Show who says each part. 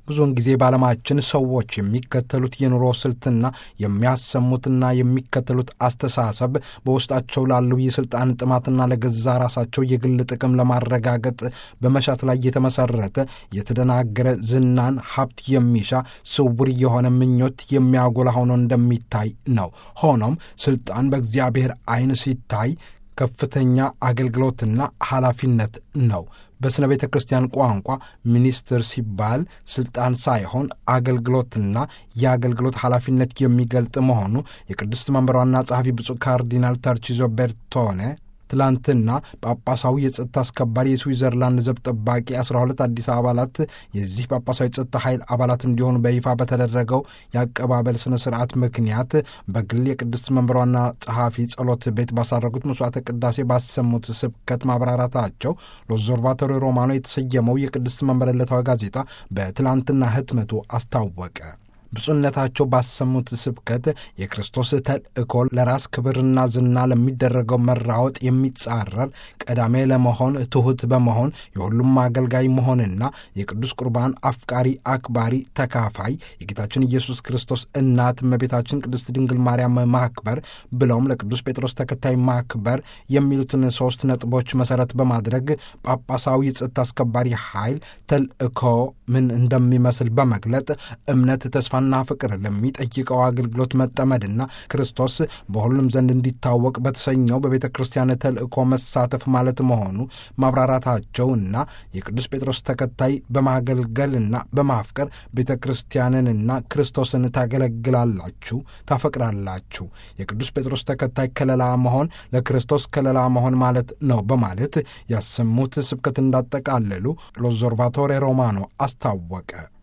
Speaker 1: ብዙውን ጊዜ በዓለማችን ሰዎች የሚከተሉት የኑሮ ስልትና የሚያሰሙትና የሚከተሉት አስተሳሰብ በውስጣቸው ላለው የሥልጣን ጥማትና ለገዛ ራሳቸው የግል ጥቅም ለማረጋገጥ በመሻት ላይ የተመሠረተ የተደናገረ ዝናን፣ ሀብት የሚሻ ስውር የሆነ ምኞት የሚያጎላ ሆኖ እንደሚታይ ነው። ሆኖም ስልጣን በእግዚአብሔር ዓይን ሲታይ ከፍተኛ አገልግሎትና ኃላፊነት ነው። በሥነ ቤተ ክርስቲያን ቋንቋ ሚኒስትር ሲባል ስልጣን ሳይሆን አገልግሎትና የአገልግሎት ኃላፊነት የሚገልጥ መሆኑ የቅድስት መንበር ዋና ጸሐፊ ብፁዕ ካርዲናል ተርቺዞ ቤርቶኔ ትላንትና ጳጳሳዊ የጸጥታ አስከባሪ የስዊዘርላንድ ዘብ ጠባቂ 12 አዲስ አባላት የዚህ ጳጳሳዊ ጸጥታ ኃይል አባላት እንዲሆኑ በይፋ በተደረገው የአቀባበል ስነ ስርዓት ምክንያት በግል የቅድስት መንበር ዋና ጸሐፊ ጸሎት ቤት ባሳረጉት መስዋዕተ ቅዳሴ ባሰሙት ስብከት ማብራራታቸው ሎዞርቫቶሪ ሮማኖ የተሰየመው የቅድስት መንበር ዕለታዊ ጋዜጣ በትላንትና ህትመቱ አስታወቀ። ብፁዕነታቸው ባሰሙት ስብከት የክርስቶስ ተልእኮ ለራስ ክብርና ዝና ለሚደረገው መራወጥ የሚጻረር ቀዳሜ ለመሆን ትሑት በመሆን የሁሉም አገልጋይ መሆንና የቅዱስ ቁርባን አፍቃሪ፣ አክባሪ፣ ተካፋይ የጌታችን ኢየሱስ ክርስቶስ እናት እመቤታችን ቅድስት ድንግል ማርያም ማክበር ብለውም ለቅዱስ ጴጥሮስ ተከታይ ማክበር የሚሉትን ሦስት ነጥቦች መሠረት በማድረግ ጳጳሳዊ የጸጥታ አስከባሪ ኃይል ተልእኮ ምን እንደሚመስል በመግለጥ እምነት ተስፋ ና ፍቅር ለሚጠይቀው አገልግሎት መጠመድና ክርስቶስ በሁሉም ዘንድ እንዲታወቅ በተሰኘው በቤተ ክርስቲያን ተልእኮ መሳተፍ ማለት መሆኑ ማብራራታቸውና የቅዱስ ጴጥሮስ ተከታይ በማገልገልና በማፍቀር ቤተ ክርስቲያንንና ክርስቶስን ታገለግላላችሁ፣ ታፈቅራላችሁ። የቅዱስ ጴጥሮስ ተከታይ ከለላ መሆን ለክርስቶስ ከለላ መሆን ማለት ነው በማለት ያሰሙት ስብከት እንዳጠቃለሉ ሎዞርቫቶሬ ሮማኖ አስታወቀ።